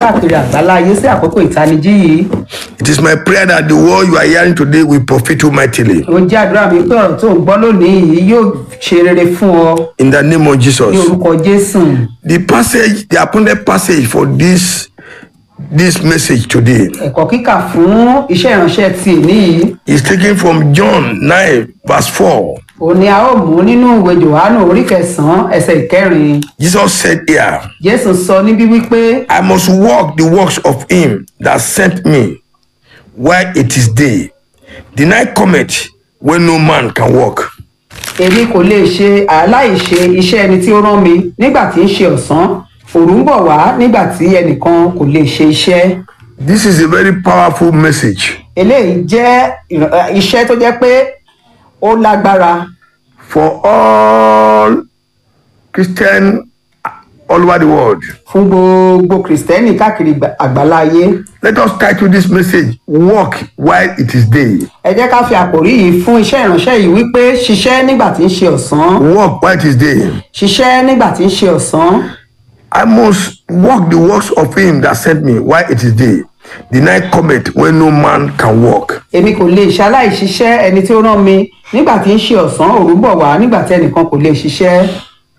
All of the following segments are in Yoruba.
káàkiri àgbálá ayé sí àkókò ìtanijí yìí It is my prayer that the word you are hearing today will profit you mightily. ó jẹ́ àdúrà mi pé ọ̀rọ̀ tó ń gbọ́ lónìí yìí yóò ṣe rere fún ọ In the name of ní Jesus. orúkọ jésù The passage, the appointed passage for this this message today ẹ̀kọ́ kíkà fún iṣẹ́ ìránṣẹ́ ti èní yìí is taken from John 9, verse 4. òun ni a ó mú nínú ìwé johannu orí kẹsànán ẹsẹ ìkẹrin Jesus said here, jésù sọ níbí wípé I must walk the works of him that sent me while it is day. The night cometh when no man can walk. èmi kò lè ṣe aláìṣe iṣẹ́ ẹni tí ó rán mi nígbà tí ń ṣe ọ̀sán òru ń bọ̀ wá nígbà tí ẹnìkan kò lè ṣe iṣẹ́ This is a very powerful message eléyìí jẹ́ ìr- ẹ, iṣẹ́ tó jẹ́ pé ó lágbára for all Christian all over the world. fún gbogbo kìrìsìtẹ́nì káàkiri gbà- àgbáláyé Let us title this message Walk while it is day. ẹ jẹ́ ká fi àkòrí yìí fún iṣẹ́ ìránṣẹ́ yìí wípé ṣiṣẹ́ nígbà tí ń ṣe ọ̀sán Walk while it is day. ṣiṣẹ́ nígbà tí ń ṣe ọ̀sán I must walk the works of him that sent me while it is day. The night cometh when no man can walk. èmi kò lè ṣaláìṣiṣẹ́ ẹni tí ó rán mi nígbà tí ń ṣe ọ̀sán òru ń bọ̀ wá nígbà tí ẹnìkan kò lè ṣiṣẹ́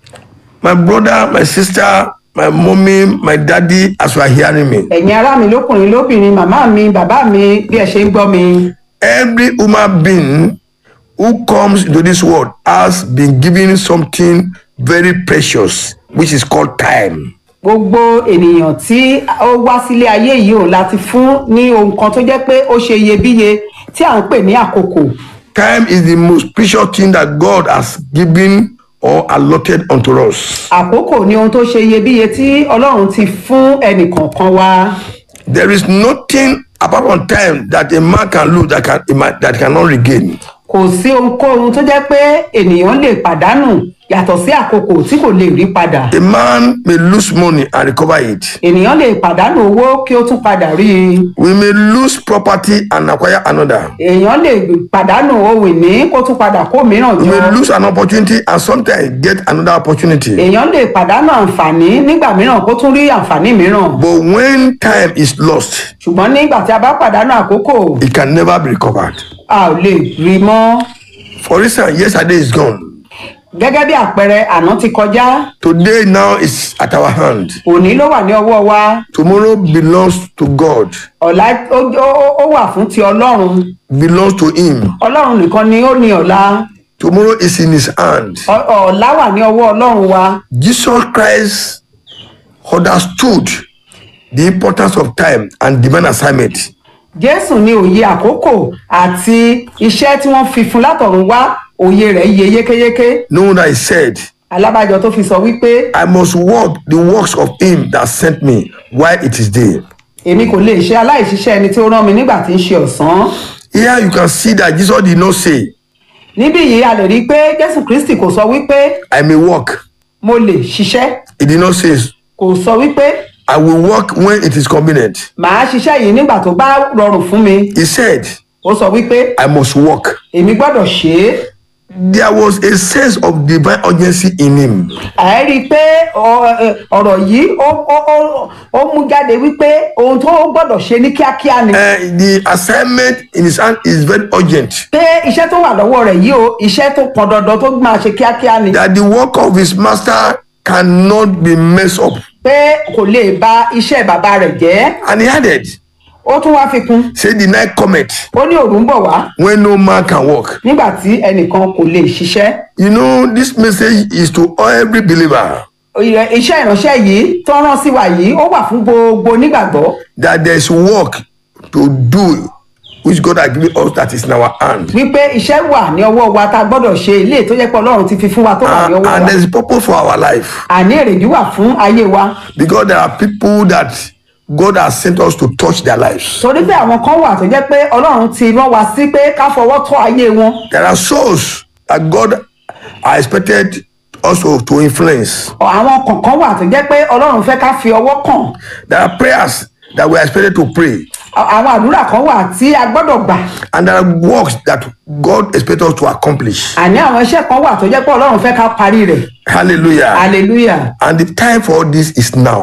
My brother, my sister, my mommy, my daddy, as you are hearing me, ẹ̀yin ará mi lókùnrin lóbìnrin màmá mi bàbá mi bí ẹ ṣe ń gbọ́ mi every human being who comes into this world has been given something very precious, which is called time. gbogbo ènìyàn tí ó wá sílé ayé yìí ò láti fún ní ohun kan tó jẹ́ pé ó ṣe iyebíye tí à ń pè ní àkókò Time is the most precious thing that God has given or allotted unto us. àkókò ni ohun tó ṣe iyebíye tí ọlọ́run ti fún ẹnìkọ̀ọ̀kan wa There is nothing apart from time that a man can lose that can that cannot regain. kò sí ohunkóhun tó jẹ́ pé ènìyàn lè pàdánù yàtọ̀ sí àkókò tí kò lè rí padà A man may lose money and recover it. ènìyàn lè pàdánù owó kí ó tún padà rí i We may lose property and acquire another. èèyàn lè pàdánù ohun ìní kó tún padà kó mìíràn We may jọ lose an opportunity and sometimes get another opportunity. èèyàn lè pàdánù àǹfààní nígbà mìíràn kó tún rí àǹfààní mìíràn But when time is lost, ṣùgbọ́n nígbà tí a bá pàdánù àkókò it can never be recovered. a ò lè rí i mọ́ For instance, yesterday is gone. gẹ́gẹ́ bí àpẹẹrẹ àná ti kọjá Today now is at our hand. òní ló wà ní ọwọ́ wa Tomorrow belongs to God, ọ̀la ó- ó ó wà fún ti ọlọ́run belongs to Him. ọlọ́run nìkan ni ó ní ọ̀la Tomorrow is in His hand. Ọ- ọ̀la wà ní ọwọ́ ọlọ́run wa Jesus Christ understood the importance of time and divine assignment. jésù ní òye àkókò àti iṣẹ́ tí wọ́n fi fún látọ̀run wá òye rẹ̀ yé yékéyéké Knowing that He said, alábàjọ tó fi sọ wípé I must walk the works of Him that sent me while it is day. èmi kò lè ṣe aláìṣiṣẹ́ ẹni tí ó rán mi nígbà tí ń ṣe ọ̀sán Here you can see that Jesus did not say, níbí yìí a lè rí i pé jésù kristi kò sọ wípé I may walk. mo lè ṣiṣẹ́ He did not say, kò sọ wípé I will walk when it is convenient. màá ṣiṣẹ́ yìí nígbà tó bá rọrùn fún mi He said, ó sọ wípé I must walk. èmi gbọ́dọ̀ ṣe é There was a sense of divine urgency in him. ẹ rí i pé ọ- ẹ, ọ̀rọ̀ yìí ó ó- ó- ó mú jáde wípé ohun tó gbọ́dọ̀ ṣe ní kíákíá ni Uh, the assignment in his hand is very urgent. pé iṣẹ́ tó wà lọ́wọ́ rẹ̀ yìí o iṣẹ́ tó pọn dandan tó máa ṣe kíákíá ni That the work of his master cannot be messed up. pé kò lè ba iṣẹ́ bàbá rẹ̀ jẹ́ And he added, ó tún wá fi kún say the night cometh ó ní òru ń bọ̀ wá when no man can walk. nígbà tí ẹnìkan kò lè ṣiṣẹ́ You know, this message is to every believer Ìrẹ- iṣẹ́ ìránṣẹ́ yìí tó rán sí wa yìí ó wà fún gbogbo onígbàgbọ́ that there is work to do which God has given us that is in our hand. wípé iṣẹ́ wà ní ọwọ́ wa tá a gbọ́dọ̀ ṣe ilé tó jẹ́ pé ọlọ́run ti fi fún wa tó wà ní And, ọwọ́ and wa there is purpose for our life àní èrèdí wà fún ayé wa because there are people that God has sent us to touch their lives. torí pé àwọn kan wà tó jẹ́ pé ọlọ́run ti rán wa sí pé ká fọwọ́ tọ́ ayé wọn There are souls that God are expected also to influence. Ọ̀, àwọn kọ̀ọ̀kan wà tó jẹ́ pé ọlọ́run fẹ́ ká fi ọwọ́ kàn There are prayers that we are expected to pray. Ọ̀, àwọn àdúrà kan wà tí a gbọ́dọ̀ gbà And there are works that God expects us to accomplish. àní àwọn iṣẹ́ kan wà tó jẹ́ pé ọlọ́run fẹ́ ká parí rẹ̀ Hallelujah. hallelujah And the time for all this is now.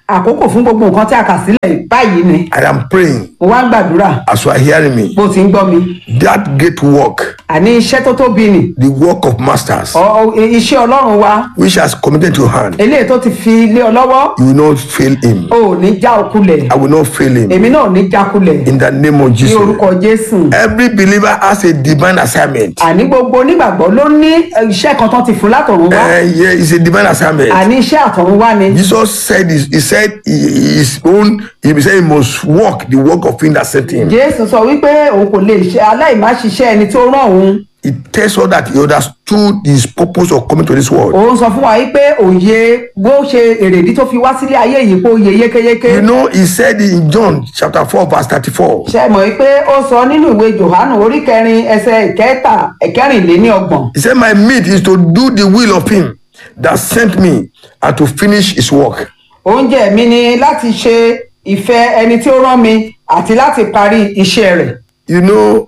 àkókò fún gbogbo nǹkan tí a kà sílẹ̀ báyìí ni I am praying mo wá ń gbàdúrà as you are hearing me. bó ti ń gbọ́ mi That great work, àní iṣẹ́ tó tóbi nì the work of masters, ọ- ọ- iṣẹ́ ọlọ́run wa which has committed to your hand, eléyìí tó ti fi lé ọ lọ́wọ́ you will not fail him. o ò ní já okulẹ̀ I will not fail him. èmi náà ò ní jákulẹ̀ In the name of ní Jesus. orúkọ jésù Every believer has a divine assignment. àní gbogbo onígbàgbọ́ ló ní eh, iṣẹ́ kan tán ti fún látọ̀run wá Uh, yeah, it's a divine assignment. àní iṣẹ́ àtọ̀run wá ni Jesus said, he, he said he- his own, he said he must walk the work of him that sent him. jésù sọ wípé òun kò lè ṣe aláìmáṣiṣẹ́ ẹni tó rán òun It tells us that he understood his purpose of coming to this world. òun sọ fún wa wípé òye bó ṣe èrèdí tó fi wá sílé ayé yìí kó yé yékéyéké You know, he said in John chapter 4, verse 34. ṣe mọ̀ wípé ó sọ nínú ìwé johannu orí kẹrin ẹsẹ̀ ìkẹta ẹ̀kẹrìnléníọgbọ̀n He said, My meat is to do the will of him that sent me and to finish his work. oúnjẹ mi ni láti ṣe ìfẹ́ ẹni tí ó rán mi àti láti parí iṣẹ́ rẹ̀ You know,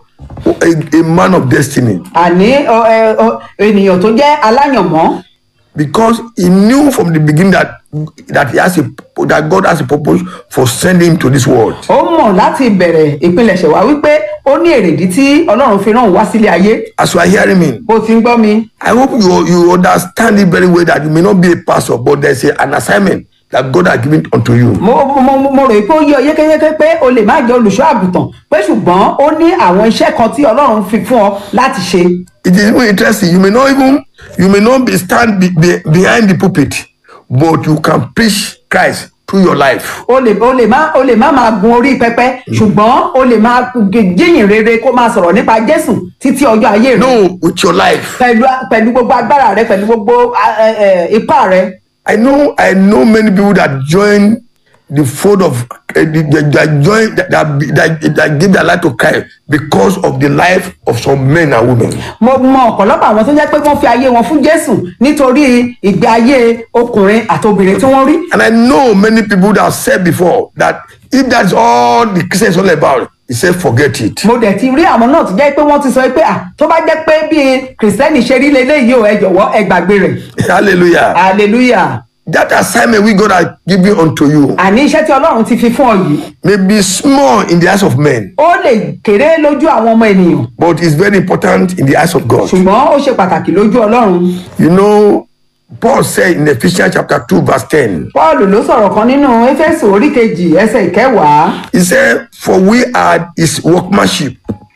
a, a man of destiny. àní ọ- ẹ- ọ- ènìyàn tó jẹ́ aláyànmọ́ Because he knew from the beginning that that he has a that God has a purpose for sending him to this world. ó mọ̀ láti bẹ̀rẹ̀ ìpilẹ̀ṣẹ̀ wá wípé ó ní èrèdí tí ọlọ́run fi rán òun wá sílé ayé As you are hearing me, bó ti ń gbọ́ mi I hope you you understand it very well that you may not be a pastor, but there's a, an assignment that God has given unto you. mo mo mo- mo rò pé ó yé ọ yékéyéké pé o lè má jẹ́ olùṣọ́ àgùntàn pé ṣùgbọ́n ó ní àwọn iṣẹ́ kan tí ọlọ́run fi fún ọ láti ṣe It is even interesting. You may not even you may not be stand be, be, behind the pulpit, but you can preach Christ through your life. o lè o lè má o lè má máa gun orí pẹpẹ ṣùgbọ́n o lè máa gé- jíyìn rere kó máa sọ̀rọ̀ nípa jésù títí ọjọ́ ayé rẹ No, with your life. pẹ̀lú pẹ̀lú gbogbo agbára rẹ pẹ̀lú gbogbo a- ẹ- ẹ, ipá rẹ I know I know many people that join the fold of uh, that, that join that, that, that, that give their life to Christ because of the life of some men and women. mo mọ ọ̀pọ̀lọpọ̀ àwọn tó jẹ́ pé wọ́n fi ayé wọn fún jésù nítorí ìgbé ayé ọkùnrin àti obìnrin tí wọ́n rí And I know many people that said before that if that's all the Christian is all about, he said forget it. mo dẹ̀ ti rí àwọn náà tó jẹ́ pé wọ́n ti sọ pé à tó bá jẹ́ pé bí kìrìsìtẹ́nì ṣe rí leléyìí o ẹ jọ̀wọ́ ẹ gbàgbé rẹ̀ Hallelujah. hallelujah That assignment we God has given unto you àní iṣẹ́ tí ọlọ́run ti fi fún ọ yìí may be small in the eyes of men, ó lè kéré lójú àwọn ọmọ ènìyàn but it's very important in the eyes of God. ṣùgbọ́n ó ṣe pàtàkì lójú ọlọ́run You know, Paul said in Ephesians chapter 2, verse 10, paul ló sọ̀rọ̀ kan nínú éfésù orí kejì ẹsẹ̀ ìkẹwàá he said, For we are his workmanship,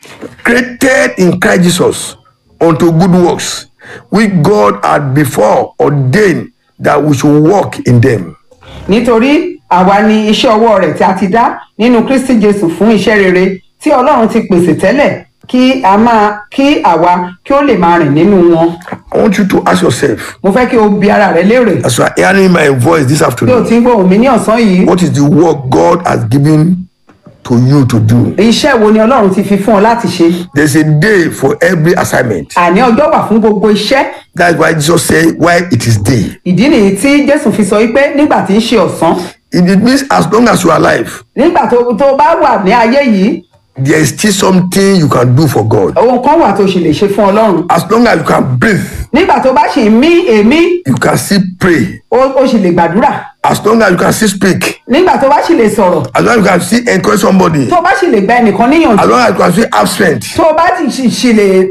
created in Christ Jesus unto good works, which God had before ordained that we should walk in them. nítorí àwa ni iṣẹ́ ọwọ́ rẹ̀ tí a ti dá nínú kristi jésù fún iṣẹ́ rere tí ọlọ́run ti pèsè tẹ́lẹ̀ kí a máa kí àwa kí ó lè máa rìn nínú wọn I want you to ask yourself, mo fẹ́ kí o bi ara rẹ léèrè as you are hearing my voice this bí o afternoon, ti ń gbóhùn mi ní ọ̀sán yìí what is the work God has given to you to do? iṣẹ́ wo ni ọlọ́run ti fi fún ọ láti ṣe There's a day for every assignment. àní ọjọ́ wà fún gbogbo iṣẹ́ That's why Jesus said, Why it is day. ìdí nìyí tí jésù fi sọ wípé nígbà tí ń ṣe ọ̀sán It means as long as you are alive, nígbà tó tó bá wà ní ayé yìí there is still something you can do for God. ohun kan wà tó ṣì lè ṣe fún ọlọ́run As long as you can breathe, nígbà tó bá ṣì ń mí èémí you can still pray. ó ó ṣì lè gbàdúrà As long as you can still speak, nígbà tó bá ṣì lè sọ̀rọ̀ as long as you can still encourage somebody, tó bá sì lè gba ẹnìkan níyànjú as long as you can still have strength, tó bá sì sì- sì lè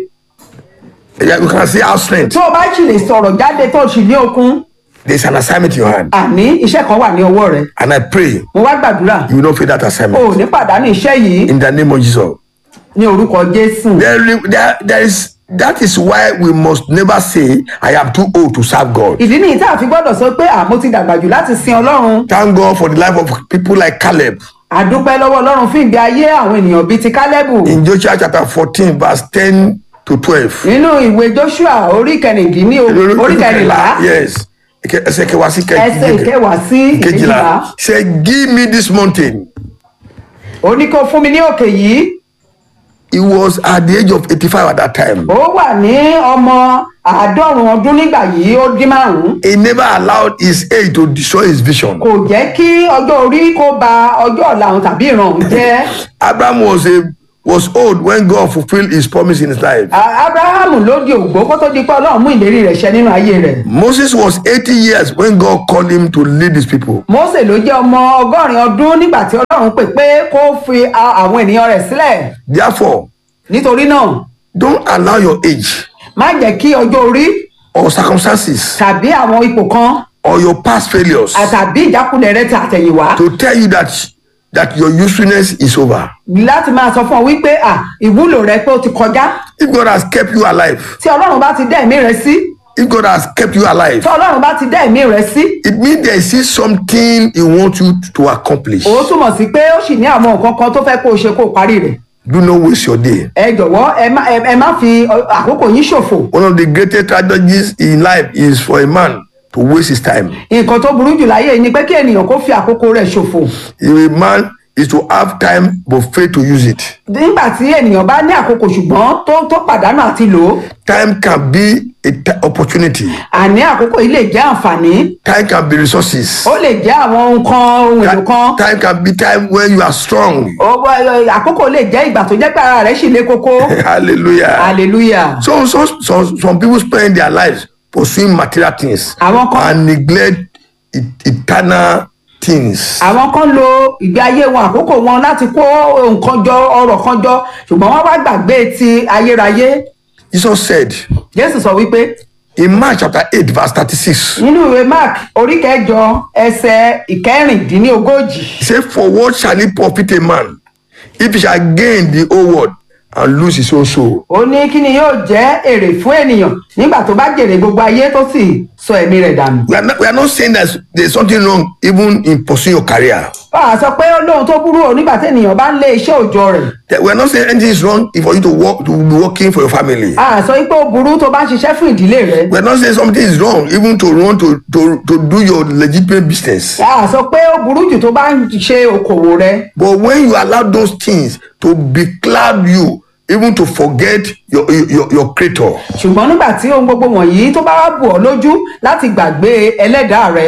yeah, you can still have strength. tó bá sì lè sọ̀rọ̀ jáde tó sì ní okun There's an assignment in your hand. àní iṣẹ́ kan wà ní ọwọ́ rẹ And I pray mo wá gbàdúrà you will not fail that o ò assignment. ní pàdánù iṣẹ́ yìí In the name of Jesus. ní orúkọ jésù There, there, there is that is why we must never say, I am too old to serve God. ìdí nìyí tá a fi gbọ́dọ̀ sọ pé àmọ́ ti dàgbà jù láti sin ọlọ́run Thank God for the life of people like Caleb. àdúpẹ́ lọ́wọ́ ọlọ́run fún ìgbé ayé àwọn ènìyàn bíi ti kálẹ́bù In Joshua chapter 14, verse 10 to 12. nínú ìwé joshua orí kẹrìndínlí orí kẹrìnlá Yes. Eke- ẹsẹ̀ kẹwàá sí ẹsẹ̀ ìkẹwàá sí ìkejìlá kejìlá. Say, give me this mountain. ó ní kó fún mi ní òkè yìí He was at the age of 85 at that time. ó wà ní ọmọ àádọ́rùn ọdún nígbà yìí ó dín márùn-ún He never allowed his age to destroy his vision. kò jẹ́ kí ọjọ́ orí kó ba ọjọ́ ọ̀la òun tàbí ìran òun jẹ́ Abraham was a was old when God fulfilled his promise in his life. A- abrahamu ló di ògbó kó tó di pé ọlọ́run mú ìlérí rẹ̀ ṣẹ nínú ayé rẹ̀ Moses was 80 years when God called him to lead his people. mose ló jẹ́ ọmọ ọgọ́rin ọdún nígbà tí ọlọ́run pè pé kó fi a- àwọn ènìyàn rẹ̀ sílẹ̀ Therefore, nítorí náà don't allow your age má jẹ́ kí ọjọ́ orí or circumstances tàbí àwọn ipò kan or your past failures àtàbí ìjákulẹ̀ rẹ ti àtẹ̀yìnwá to tell you that that your usefulness is over. láti máa sọ fún ọ wípé à ìwúlò rẹ pé ó ti kọjá If God has kept you alive, tí ọlọ́run bá ti dá ẹ̀mí rẹ sí if God has kept you alive, tí ọlọ́run bá ti dá ẹ̀mí rẹ sí it means there is something He wants you to accomplish. ó túmọ̀ sí pé ó sì ní àwọn nǹkan kan tó fẹ́ kó o ṣe kó o parí rẹ̀ Do not waste your day. ẹ jọ̀wọ́ ẹ má ẹ ẹ má fi ọ- àkókò yín ṣòfò One of the greatest tragedies in life is for a man to waste his time. nǹkan tó burú jù láyé yìí ni pé kí ènìyàn kó fi àkókò rẹ̀ ṣòfò If a man is to have time but fail to use it, nígbà tí ènìyàn bá ní àkókò ṣùgbọ́n tó tó pàdánù àti lò ó time can be a t- opportunity. àní àkókò yìí lè jẹ́ àǹfààní Time can be resources. ó lè jẹ́ àwọn nǹkan ohun èlò kan Time can be time when you are strong. ó- ó- àkókò lè jẹ́ ìgbà tó jẹ́ pé ara rẹ̀ sì le koko Hallelujah. hallelujah So, so, so some people spend their lives pursuing material things àwọn kan and neglect e- eternal things. àwọn kan lo ìgbé ayé wọn àkókò wọn láti kó nǹkan jọ ọrọ̀ kan jọ ṣùgbọ́n wọ́n wá gbàgbé ti ayérayé Jesus said jésù sọ wípé in Mark chapter 8, verse 36, nínú ìwé mark orí kẹjọ ẹsẹ ìkẹrìndínlógójì He said, For what shall it profit a man if he shall gain the whole world and lose his own soul? ó ní kí ni yóò jẹ́ èrè fún ènìyàn nígbà tó bá jèrè gbogbo ayé tó sì sọ ẹ̀mí rẹ̀ dànù. We are not, we are not saying that there's something wrong even in pursuing your career. bá a sọ pé ó lóhun tó burú o nígbà tí ènìyàn bá ń lé iṣẹ́ òòjọ́ rẹ̀. That We are not saying anything is wrong if for you to work to be working for your family. a sọ pé ó burú tó bá ń ṣiṣẹ́ fún ìdílé rẹ̀. We are not saying something is wrong even to want to, to, to do your legitimate business. a sọ pé ó burú jù tó bá ń ṣe okòwò rẹ̀. But when you allow those things to becloud you, even to forget your, your, your creator, ṣùgbọ́n nígbà tí ohun gbogbo wọ̀nyí tó bá wá bù ọ́ lójú láti gbàgbé ẹlẹ́dàá rẹ̀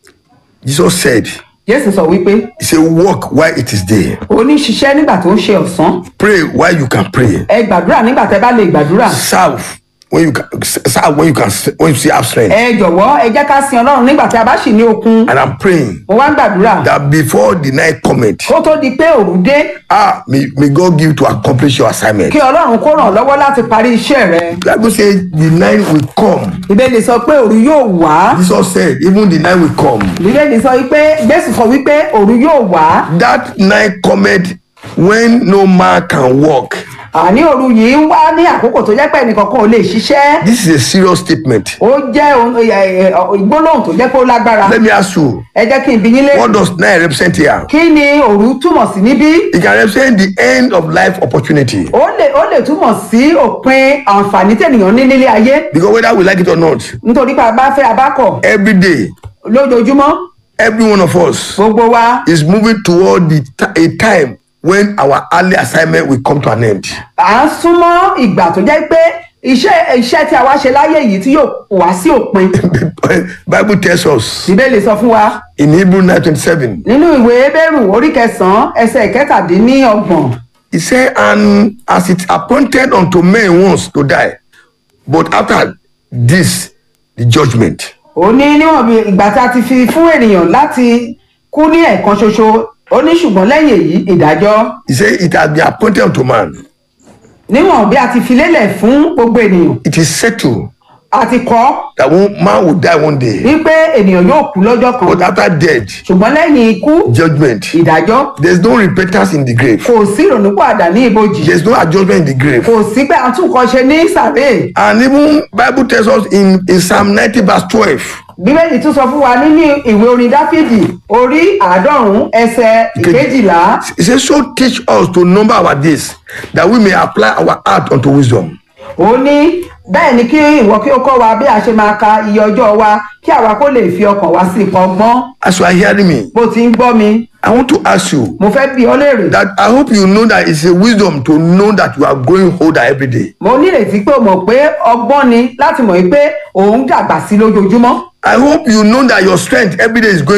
Jesus said, jésù sọ wípé He said, walk while it is day. ó ní ṣiṣẹ́ nígbà tó ń ṣe ọ̀sán Pray while you can pray. ẹ gbàdúrà nígbà tẹ́ bá lè gbàdúrà. Serve when you can serve when you can when you see have strength. ẹ jọ̀wọ́ ẹ jẹ́ ká sin ọlọ́run nígbà tí a bá sì ní okun. And I'm praying mo wá ń gbàdúrà that before the night comment, kó tó di pé òru dé ah, may, may God give you to accomplish your assignment. kí ọlọ́run kó ràn ọ́ lọ́wọ́ láti parí iṣẹ́ rẹ̀. Bible says the night will come. ìbéèrè sọ pé òru yóò wá. Jesus said, even the night will come. ìbéèrè sọ wípé jésù sọ wípé òru yóò wá. That night cometh when no man can walk. àní òru yìí ń wá ní àkókò tó jẹ́ pé ẹnìkankan ò lè ṣiṣẹ́. This is a serious statement. ó jẹ́ ohun- ẹ- ẹ- ẹ- ìgbólóhùn tó jẹ́ pé ó lágbára. Let me ask you, ẹ jẹ́ kí n bi yín lé. what does night represent here? kí ni òru túmọ̀ sí níbí? It can represent the end of life opportunity. ó lè ó lè túmọ̀ sí òpin àǹfààní tènìyàn ní nílé ayé Because whether we like it or not, nítorí pé a bá fẹ́ abákọ̀ every day, lójoojúmọ́ every one of us gbogbo wa is moving toward the ti- a time when our early assignment will come to an end. à ń súnmọ́ ìgbà tó jẹ́ pé iṣẹ́ iṣẹ́ tí a wá ṣe láyé yìí tí yóò wá sí òpin Bible tells us ìbéèlè sọ fún wa in Hebrew 9:27, nínú ìwé ebéèrù orí kẹsànán ẹsẹ̀ kẹtàdínníọgbọ̀n He said, And as it appointed unto men once to die, but after this, the judgment. ó ní níwọ̀n bí ìgbà tí a ti fi fún ènìyàn láti kú ní ẹ̀ẹ̀kan ṣoṣo ó ní ṣùgbọ́n lẹ́yìn èyí ìdájọ́ He said, It has been appointed unto man. níwọ̀n bí a ti fi lélẹ̀ fún gbogbo ènìyàn It is settled a ti kọ́ that one man will die one day, wípé ènìyàn yóò kú lọ́jọ́ kan but after death, ṣùgbọ́n lẹ́yìn ikú judgment. ìdájọ́ There's no repentance in the grave. kò sí ìrònúpìwàdà ní ibojì There's no adjustment in the grave. kò sí pé àtúnkọ́ ṣe ní sàréè And even Bible tells us in, in Psalm 90 verse 12, bíbélì tún sọ fún wa nínú ìwé orin dáfídì orí àádọ́rùn-ún ẹsẹ̀ ìkejìlá it says, So teach us to number our days, that we may apply our heart unto wisdom. ó ní bẹ́ẹ̀ ni kí ìwọ kí ó kọ́ wa bí a ṣe máa ka iye ọjọ́ wa kí àwa kó lè fi ọkàn wa sí ipò ọgbọ́n As you are hearing me, bó ti ń gbọ́ mi I want to ask you mo fẹ́ bi ọ́ léèrè that I hope you know that it's a wisdom to know that you are growing older every day. mo nírètí pé o mọ̀ pé ọgbọ́n ni láti mọ̀ pé òun dàgbà sí lójoojúmọ́ I hope you know that your strength every day is going down.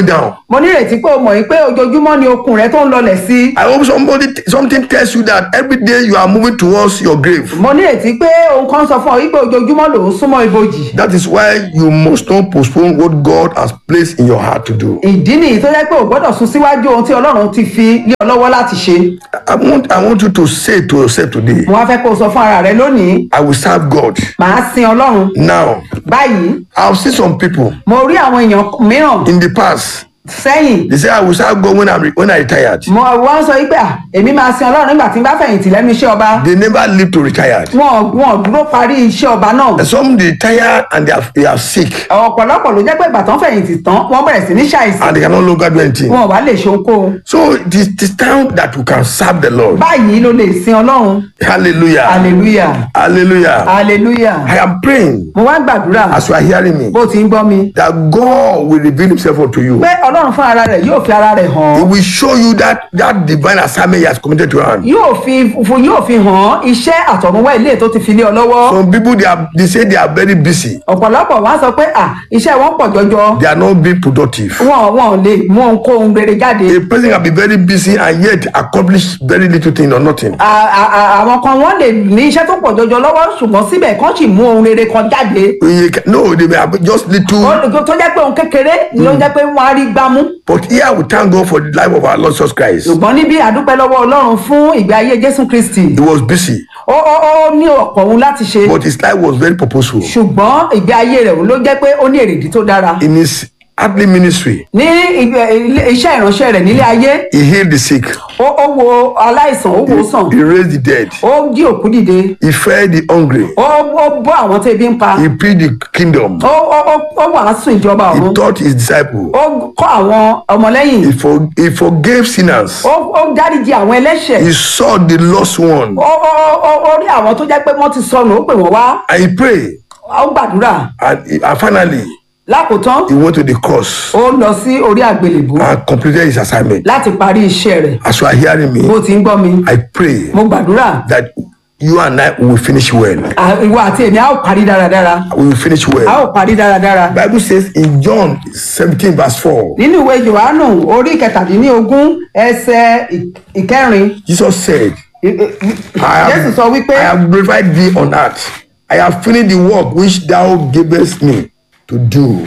mo nírètí pé o mọ̀ pé ojoojúmọ́ ni okun rẹ tó ń lọlẹ̀ sí i I hope somebody something tells you that every day you are moving towards your grave. mo nírètí pé ohun kan sọ fún ọ wípé ojoojúmọ́ ló ń súnmọ́ ibojì That is why you must not postpone what God has placed in your heart to do. ìdí nìyí tó jẹ́ pé o gbọ́dọ̀ sún síwájú ohun tí ọlọ́run ti fi lé ọ lọ́wọ́ láti ṣe I want I want you to say to yourself today, mo wá fẹ́ kó o sọ fún ara rẹ lónìí I will serve God. màá sin ọlọ́run Now, báyìí I've seen some people mo rí àwọn èèyàn mìíràn in the past. sẹ́yìn They say I will serve God when I'm re- when I retired. mo wá ń sọ wípé à èmi máa sin ọlọ́run nígbà tí n bá fẹ̀yìntì lẹ́nu iṣẹ́ ọba They never live to retired. wọn wọn dúró parí iṣẹ́ ọba náà And some they retire and they are, they are sick ọ̀pọ̀lọpọ̀ ló jẹ́ pé ìgbà tán fẹ̀yìntì tán wọ́n bẹ̀rẹ̀ sí ní ṣàìsàn and they can no longer do anything. wọn ò wá lè ṣe ohunkóhun So it is, it is time that you can serve the Lord. báyìí ló lè sin ọlọ́run Hallelujah. hallelujah Hallelujah. hallelujah I am praying mo wá gbàdúrà as you are hearing me bó ti ń gbọ́ mi that God will reveal himself unto you. pé ọlọ́run fún ara rẹ̀ yóò fi ara rẹ̀ hàn He án will show you that that divine assignment he has committed to your hand. yóò fi fún yóò fi hàn án iṣẹ́ àtọ̀runwá ilé tó ti fi lé ọ lọ́wọ́ Some people they are they say they are very busy. ọ̀pọ̀lọpọ̀ wá sọ pé à iṣẹ́ wọn pọ̀ jọjọ They are not being productive. wọn wọn ò lè mú ohunkóhun rere jáde A person can be very busy and yet accomplish very little thing or nothing. À- à- à- àwọn kan wọ́n lè ní iṣẹ́ tó pọ̀ jọjọ lọ́wọ́ ṣùgbọ́n síbẹ̀ kán sì mú ohun rere kan jáde You can- No, they may have just little. Ó- tó jẹ́ pé ohun kékeré ló jẹ́ pé wọ́n á rí gbámú But here we thank God for the life of our Lord Jesus Christ. ṣùgbọ́n níbí àdúpẹ́ lọ́wọ́ ọlọ́run fún ìgbé ayé jésù kristi He was busy, ó ó ó ní ọ̀pọ̀ ohun láti ṣe but his life was very purposeful. ṣùgbọ́n ìgbé ayé rẹ̀ ló jẹ́ pé ó ní èrèdí tó dára In his earthly ministry, ní ìgbé- ilé- iṣẹ́ ìránṣẹ́ rẹ̀ nílé ayé he healed the sick, ó ó wo aláìsàn ó wò ó sàn he raised the dead, ó jí òkú dìde he fed the hungry, ó ó bọ́ àwọn tó ebi ń pa he preached the kingdom, ó ó ó ó wàásù ìjọba he ọ̀run taught his disciples, ó kọ́ àwọn ọmọlẹ́yìn he, for, he forgave sinners, ó ó dáríji àwọn ẹlẹ́ṣẹ̀ he saw the lost one, ó ó ó- ó ó rí àwọn tó jẹ́ pé wọ́n ti sọnù ó pè wọ́n wá and he prayed. ó gbàdúrà And, he- and finally, lákòótán he went to the cross ó lọ sí orí àgbélébú and completed his assignment. láti parí iṣẹ́ rẹ̀ As you are hearing me, bó ti ń gbọ́ mi I pray mo gbàdúrà that you and I will finish well. à- ìwọ àti èmi a ó parí dáradára We will finish a well. ó parí dáradára Bible says in John 17 verse 4, nínú ìwé johannu orí kẹtàdínlógún ẹsẹ̀ ì- ìkẹrin Jesus said, ì- ì- I jésù sọ have, wípé I have glorified thee on earth. I have finished the work which thou gavest me to do.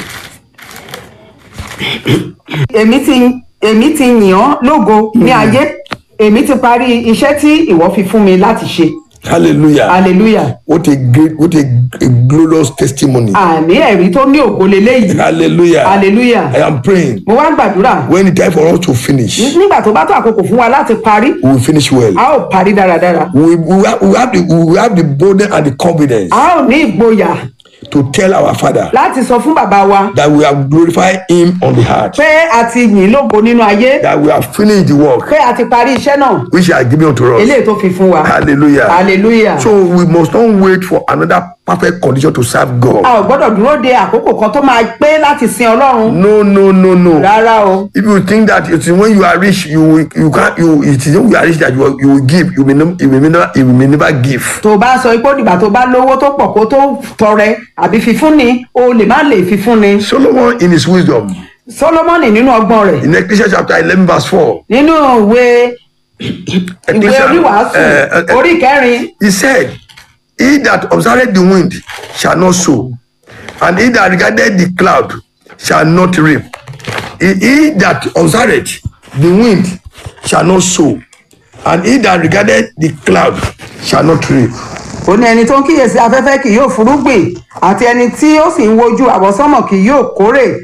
èmi ti èmi ti yìn ọ́ lógo ní ayé èmi ti parí iṣẹ́ tí ìwọ fi fún mi láti ṣe Hallelujah. hallelujah What a great, what a, a glorious testimony. àní ẹ̀rí tó ní ògo leléyìí Hallelujah. hallelujah I am praying. mo wá ń gbàdúrà When the time for us to finish, nígbà tó bá tó àkókò fún wa láti parí we will finish well. a ó parí dáradára We, we, have, we, have the, we have the boldness and the confidence a ó ní ìgboyà to tell our Father láti sọ fún bàbá wa that we have glorified Him on the heart, pé a ti yìn lógo nínú ayé that we have finished the work pé a ti parí iṣẹ́ náà which He has given unto us. eléyìí tó fi fún wa Hallelujah. hallelujah So we must not wait for another perfect condition to serve God. a ò gbọ́dọ̀ dúró de àkókò kan tó máa pé láti sin ọlọ́run No, no, no, no. rárá o If you think that it is when you are rich, you will- you can't you it is when you are rich that you will, you will give. You may no, you may never you may never give. tó bá sọ pé ó dìgbà tó bá lówó tó pọ̀ kó tó tọrẹ àbí fífúnni o lè má lè fífúnni Solomon in his wisdom solomoni nínú ọgbọ́n rẹ̀ in Ecclesiastes chapter eleven verse four, nínú ìwé ìwé Ecclesiastes, oníwàásù eh, eh, orí kẹrin he said, "He that observeth the wind shall not sow, and he that regardeth the cloud shall not reap. He, he that observeth the wind shall not sow, and he that regardeth the cloud shall not reap." ó ní ẹni tó ń kíyèsí afẹ́fẹ́ kì yóò furúgbìn àti ẹni tí ó sì ń wojú àwọsánmọ̀ kì yóò kórè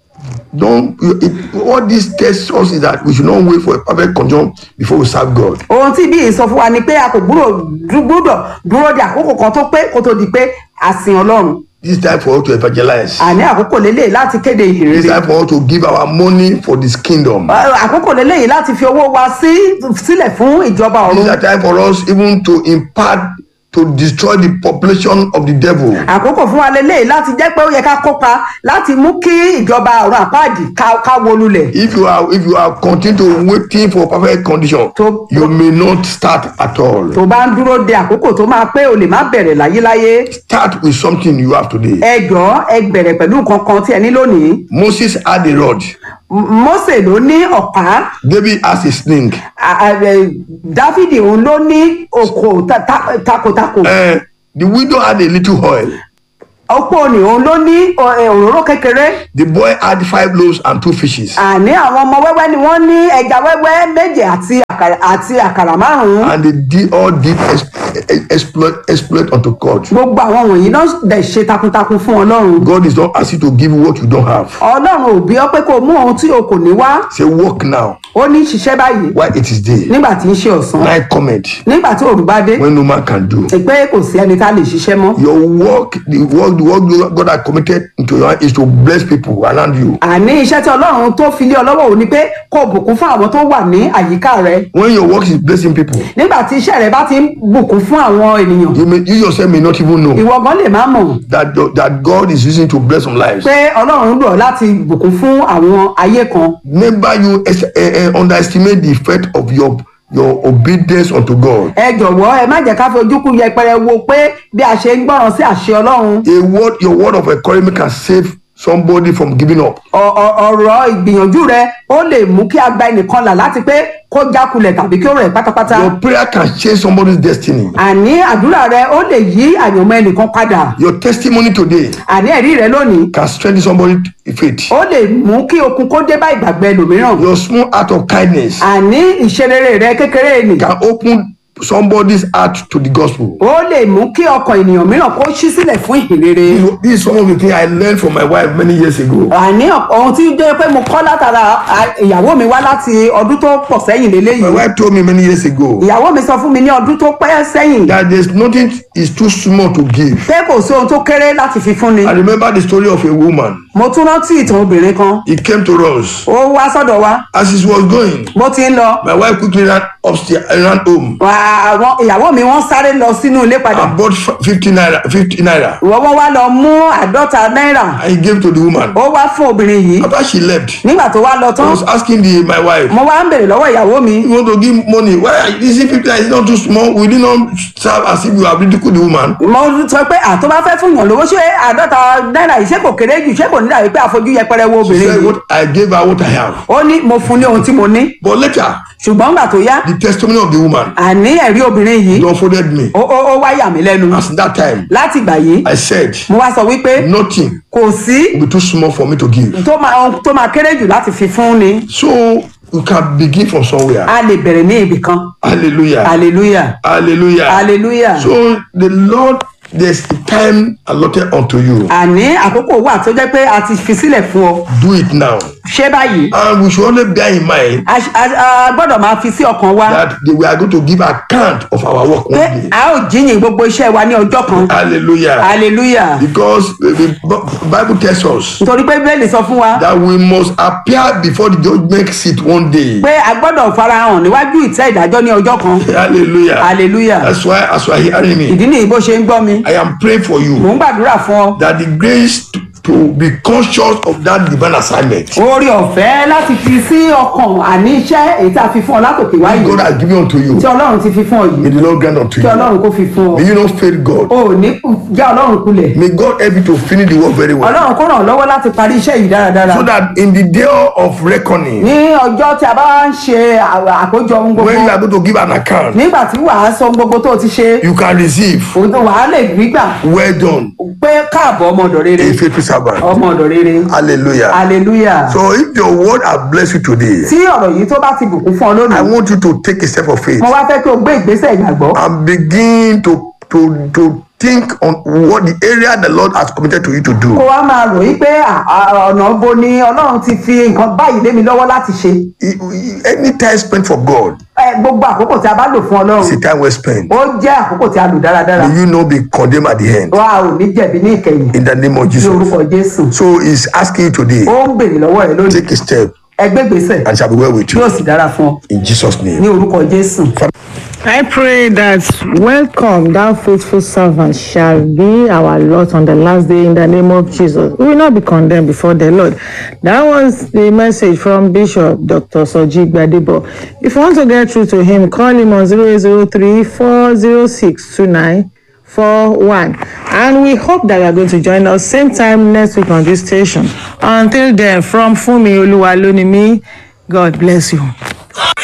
don't you- it, what this tells us is that we should not wait for a perfect condition before we serve God. ohun tí bí sọ fún wa ni pé a kò gbúdọ̀ gbúdọ̀ dúró de àkókò kan tó pé kó tó di pé a sin ọlọ́run This time for us to evangelize. àní àkókò lélẹ́yìí láti kéde This ìhìnrere time for us to give our money for this kingdom. àkókò lélẹ́yìí láti fi owó wa sí sílẹ̀ fún ìjọba This is ọ̀run a time for us even to impart to destroy the population of the devil. àkókò fún wa lélẹ́yìí láti jẹ́ pé ó yẹ ká kópa láti mú kí ìjọba ọ̀run àpáàdì ká ká wó lulẹ̀ If you are if you are continue to waiting for perfect condition, To- you may not start at all. tó bá ń dúró de àkókò tó máa pé o lè má bẹ̀rẹ̀ láyéláyé Start with something you have today. ẹ jọ̀ọ́ ẹ bẹ̀rẹ̀ pẹ̀lú nǹkan kan tí ẹ ní lónìí Moses had a rod. M- Mósè ló ní ọ̀pá David has a sling. a- a- ẹ, Dáfídì òun ló ní òkò ta- ta- takotako Uh, the widow had a little oil. opó ni òun ló ní ọ- ẹ, òróró kékeré The boy had five loaves and two fishes. àní àwọn ọmọ wẹ́wẹ́ ni wọ́n ní ẹja wẹ́wẹ́ méje àti àkàrà àti àkàrà márùn-ún And they did all did ex- exploit exploit unto God. gbogbo àwọn wọ̀nyí náà dẹ̀ ṣe takuntakun fún ọlọ́run God is not asking to give you what you don't have. ọlọ́run ò bí ọ pé kó o mú ohun tí o kò ní wá Say work now ó ní ṣiṣẹ́ báyìí while it is day. nígbà tí ń ṣe ọ̀sán Night comment nígbà tí òru bá dé when no man can do. pé kò sí ẹni tá a lè ṣiṣẹ́ mọ́ Your work, the work, the work God has committed into your hand is to bless people around you. àní iṣẹ́ tí ọlọ́run tó fi lé ọ lọ́wọ́ ò ní pé kó o bùkún fún àwọn tó wà ní àyíká rẹ When your work is blessing people, nígbà tí iṣẹ́ rẹ bá ti ń bùkún fún àwọn ènìyàn you may you yourself may not even know ìwọ gan lè má mọ̀ that that God is using to bless some lives. pé ọlọ́run lò ọ́ láti bùkún fún àwọn ayé kan Never you es- eh, eh, underestimate the effect of your your obedience unto God. ẹ jọ̀wọ́ ẹ má jẹ́ ká fi ojú kú yẹpẹrẹ wo pé bí a ṣe ń gbọ́ràn sí àṣẹ ọlọ́run A word, your word of encouragement can save somebody from giving up. ọ- ọ- ọ̀rọ̀ ìgbìyànjú rẹ ó lè mú kí a gba ẹnìkan là láti pé kó jákulẹ̀ tàbí kí ó rẹ̀ pátápátá Your prayer can change somebody's destiny. àní àdúrà rẹ ó lè yí àyànmọ́ ẹnìkan padà Your testimony today àní ẹ̀rí rẹ lónìí can strengthen somebody's faith. ó lè mú kí okun kó dé bá ìgbàgbọ́ ẹlòmíràn Your small act of kindness àní ìṣerere rẹ kékeré nì can open somebody's heart to the gospel. ó lè mú kí ọkàn ènìyàn mìíràn kó ṣí sílẹ̀ fún ìhìnrere This this is some of the things I learned from my wife many years ago. àní ohun tí ó jẹ́ pé mo kọ́ látara à- ìyàwó mi wá láti ọdún tó pọ̀ sẹ́yìn My lélẹ́yìí wife told me many years ago ìyàwó mi sọ fún mi ní ọdún tó pẹ́ sẹ́yìn that there's nothing is too small to give. pé kò sí ohun tó kéré láti fi fún ni I remember the story of a woman. mo tún rántí ìtàn obìnrin kan He came to us. ó wá sọ́dọ̀ wa As he was going, bó ti ń lọ my wife quickly ran upstairs and ran home. wà- àwọn ìyàwó mi wọ́n sáré lọ sínú ilé padà I bought f- 50 naira, 50 naira. wọ́n wọ́n wá lọ mú àádọ́ta náírà And he gave to the woman. ó wá fún obìnrin yìí After she left, nígbà tó wá lọ I tán was asking the my wife, mo wá ń bèrè lọ́wọ́ ìyàwó mi you want to give money? Why are- is it 50 naira? It's not too small. We did not serve as if you have ridiculed the woman. mo sọ pé àtọ́ bá fẹ́ fún yàn lówó ṣé àádọ́ta náírà yìí ṣé kò kéré jù ṣé kò ní dàbí pé àfojú yẹpẹrẹ wo She obìnrin said, yìí what I gave her what I have. ó ní mo fún ní ohun tí mo ní But later, ṣùgbọ́n gbà tó yá the testimony of the woman àní ẹ̀rí obìnrin yìí unfolded me. ó ó ó wá yà mí lẹ́nu As that time, láti ìgbà yìí I said, mo wá sọ wípé nothing kò sí will be too small for me to give. tó máa ohun tó máa kéré jù láti fi fún ni So you can begin from somewhere. a lè bẹ̀rẹ̀ ní ibì kan Hallelujah. hallelujah Hallelujah. hallelujah So the Lord, there's a time allotted unto you. àní àkókò wà tó jẹ́ pé a ti fi sílẹ̀ fún ọ Do it now. ṣé báyìí And we should only bear in mind a a- a gbọ́dọ̀ máa fi sí ọkàn wa that they- we are going to give account of our work pé one day. a ó jíyìn gbogbo iṣẹ́ wa ní ọjọ́ kan Hallelujah. hallelujah Because the, the B- Bible tells us nítorí pé bẹ́ẹ̀lì sọ fún wa that we must appear before the judgment seat one day. pé a gbọ́dọ̀ farahàn níwájú ìtẹ́ ìdájọ́ ní ọjọ́ kan Hallelujah. hallelujah That's why, as you are hearing me, ìdí nìyí bó ṣe ń gbọ́ mi I am praying for mò you ń gbàdúrà fún ọ that the grace to, to be conscious of that divine assignment oore ọ̀fẹ́ láti fi sí ọkàn àní iṣẹ́ èyí tá a fi fún ọ látòkè wáyé God has given unto you. tí ọlọ́run ti fi fún ọ May yìí the Lord grant unto kí you. ọlọ́run kó fi fún ọ May you not fail God. o ò ní já ọlọ́run kulẹ̀ May God help you to finish the work very well. ọlọ́run kó ràn ọ́ lọ́wọ́ láti parí iṣẹ́ yìí dáradára So that in the day of reckoning, ní ọjọ́ tí a bá ń ṣe à- àkójọ ohun gbogbo when you are going to give an account, nígbà tí wàá sọ ohun gbogbo tó o ti ṣe you can receive. òun tó wàá lè rí gbà Well done, pé káàbọ̀ ọmọ ọ̀dọ̀ rere a faithful servant. ọmọ ọ̀dọ̀ rere Hallelujah. hallelujah So if your word has blessed you today, tí ọ̀rọ̀ yìí tó bá ti bùkún fún ọ I lónìí want you to take a step of faith mo wá fẹ́ kí o gbé ìgbésẹ̀ ìgbàgbọ́ and begin to to to think on what the area the Lord has committed to you to kó do. wá máa rò yí pé à- à- ọ̀nà bo ni ọlọ́run ti fi nǹkan báyìí lé mi lọ́wọ́ láti ṣe I- I- Any time spent for God Ẹ, gbogbo àkókò tí a bá lò fún is ọlọ́run a time well spent. ó jẹ́ àkókò tí a lò dáradára May you not be condemned at the end. wa ò ní jẹ̀bi ní ìkẹyìn In the name of ní Jesus. orúkọ jésù So he's asking you today, ó ń béèrè lọ́wọ́ rẹ lónìí take a step ẹ gbé ìgbésẹ̀ and it shall be well with yóò you. sì dára fún ọ In Jesus' ní name. orúkọ jésù. I pray that welcome, thou faithful servant, shall be our lot on the last day in the name of Jesus. We will not be condemned before the Lord. That was the message from Bishop Dr. Soji Gbadebo. If you want to get through to him, call him on 003 406 29 41. And we hope that you are going to join us same time next week on this station. Until then, from Fumi Oluwalonimi, God bless you.